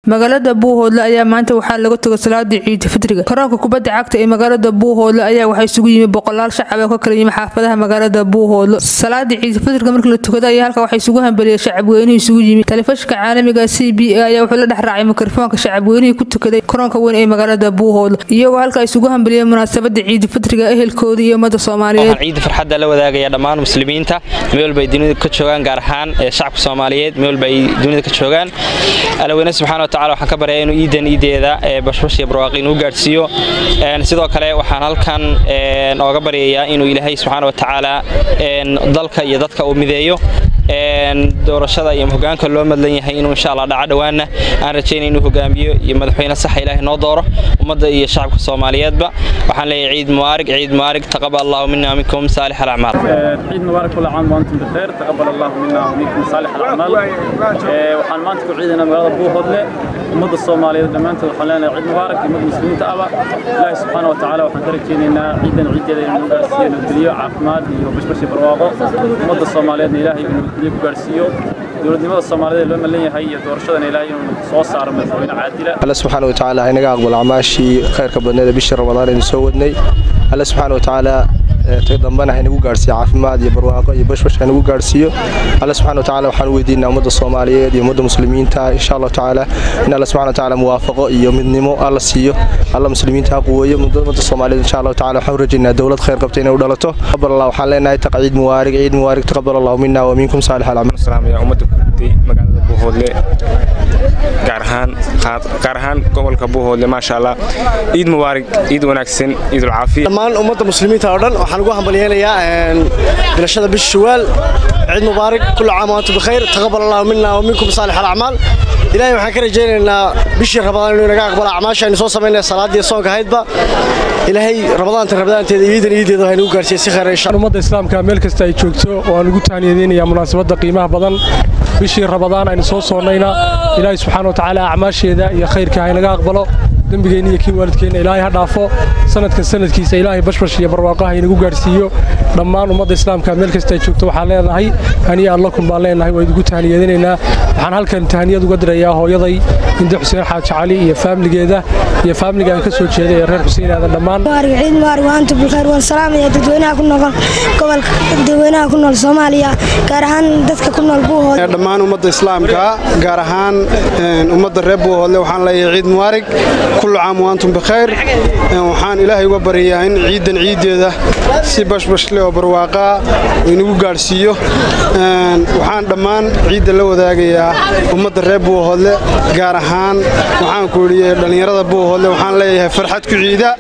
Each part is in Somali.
magaalada buuhoodle ayaa maanta waxaa laga toga salaadii ciida fitriga garoonka kubadda cagta ee magaalada buuhoodle ayaa waxaa isugu yimi boqolaal shacab oo ka kala yimi xaafadaha magaalada buuhoodle salaadii ciida fitriga markii la tukada ayaa halka waxaa isugu hambeliyay shacabweynihii isugu yimi telefishinka caalamiga c b a ayaa wuxuu la dhex raacay mikrofoonka shacabweynihii ku tukaday garoonka weyn ee magaalada buuhoodle iyagoo halka isugu hambeliyay munaasabada ciida fitriga ehelkooda iyo ummada soomaaliyeed ciida farxadda la wadaagaya dhammaan muslimiinta meel walba ay dunida ka joogaan gaar ahaan shacabka soomaaliyeed meel walba ay dunida ka joogaan alaweyne subxana wa tacala waxaan ka baryaa inuu iidan iideeda bashbash iyo barwaaqi inuu gaadhsiiyo sidoo kale waxaan halkan ooga baryayaa inuu ilaahay subxaana wa tacaala dalka iyo dadka uu mideeyo doorashada iyo hogaanka loo madlan yahay inuu insha allah dhaco dhowaanna aan rajaynay inuu hogaamiyo iyo madaxweyne saxa ilaahay noo dooro ummadda iyo shacabka soomaaliyeedba waxaan leeyahay ciid mubaarig ciid mubaarig taqabal allahu mina minkum saalix alacmaal ciid mubaarak kula caam waantum bikheer taqabal allahu mina minkum saalix alacmaal waxaan maanta ku ciidanaa magaalada buuhoodle ummadda soomaaliyeed dhammaantood waxaan leenahay ciid mubaarak ummadda muslimiinta aba ilaahay subxaana wa tacaala waxaan ka rajaynaynaa ciidan ciideeda inuu gaarsiiyo nabadgelyo caafimaad iyo bashbash iyo barwaaqo ummadda soomaaliyeedna ilaahay inuu nabadgelyo ku gaarsiiyo dowladnimada soomaaliyeed loo malan yahay iyo doorashadana ilaahay inuu soo saaro madaxweyne caadila alle subxaana wa tacaala inaga aqbal acmaashii khayrka badneeda bishii ramadaan aynu soo wadnay alle subxaana wa tacaala tag dambena haynagu gaarhsiiyo caafimaad iyo barwaaqo iyo bashbash haynagu gaarhsiiyo alle subxana wa tacala waxaan u weydiinaa ummadda soomaaliyeed iyo ummadda muslimiinta insha allahu tacaala in alle subxana wa tacaala muwaafaqo iyo midnimo alla siiyo alla muslimiinta ha quweeyo ummadda soomaaliyeed insha allahu tacala waxaan u rajaynaa dowlad khayr qabta inay u dhalato taqabal allah waxaan leenahay taq ciid muwaarig ciid muwaarig taqabal allahu mina wa minkum saalix alacmaal salaamaya ummadda kutay magaalada buuhoodle gaar ahaan gaar ahaan gobolka buuhoodle maasha allah ciid mubaarig ciid wanaagsan ciidul caafiya dhammaan ummadda muslimiinta oo dhan waxaan ugu hambalyeynayaa bilashada bisha shawaal ciid mubaarig kullu caam waantum bikhayr taqabal allahu mina wa minkum saalix alacmaal ilaahay waxaan ka rajaynaynaa bishii rabadaan inuu inaga aqbalo acmaasha aynu soo samaynaya salaadii soonka ahaydba ilaahay ramadaanta ramadaanteeda iidan iideeda waxay nagu gaarsiiyey si khayr insha ummadda islaamka meel kasta ay joogto waan ugu tahniyadeynayaa munaasabadda qiimaha badan bishii rabadaan aynu soo soonnayna ilaahay subxaana wa tacaala acmaasheeda iyo khayrka haynaga aqbalo dembigeenna iyo kii waalidkeenna ilaahay ha dhaafo sanadkan sanadkiisa ilaahay bashbash iyo barwaaqo haynagu gaarhsiiyo dhammaan ummadda islaamka meel kasta ay joogto waxaan leenahay haniya allakum baan leenahay waa idigu tahniyadinaynaa waxaan halkan tahniyad uga dirayaa hooyaday inde xuseen xaaji cali iyo faamligeeda iyo faamliga aan ka soo jeeday ee reer xuseen aadan dhammaan ciid mubaarig waantu bilkhayr waan salaamaya dadweynaha ku nool gobolka dadweynaha ku nool soomaaliya gaar ahaan dadka ku nool buuhood dhammaan ummadda islaamka gaar ahaan ummadda reer buuhoodle waxaan leeyahay ciid mubaarig kullu caam waantum bikhayr waxaan ilaahay uga baryayaa in ciidan ciiddeeda si bashbashle oo barwaaqaa inagu gaadhsiiyo waxaan dhammaan ciidda la wadaagayaa ummadda reer buuhoodle gaar ahaan waxaan ku idhi dhallinyarada buuhoodle waxaan leeyahay farxad ku ciida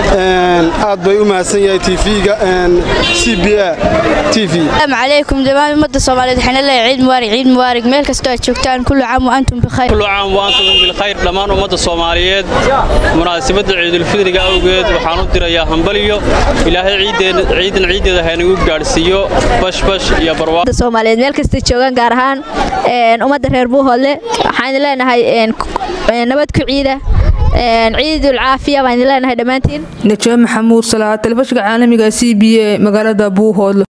aad bay u mahadsan yahay tvga c b a t v السلام عليكم دمان مدة صومالية حنا لها عيد مبارك عيد مبارك ميل كستو جوجتان كل عام وأنتم بخير كل عام وأنتم بالخير دمان ummadda Soomaaliyeed munaasabada ciidul fidriga awgeed waxaan u dirayaa hambaliyo ilaahay ciidan ciidan ciideeda haynagu gaarsiiyo bash bash iyo barwaaqo Soomaaliyeed meel kasta joogan gaar ahaan een ummadda reer Buuhoodle waxaan leenahay een nabad ku ciida ciidul caafiya baan leenahay dhamaantiin najaa maxamuud salaad telefishinka caalamiga c b a magaalada buuhoodle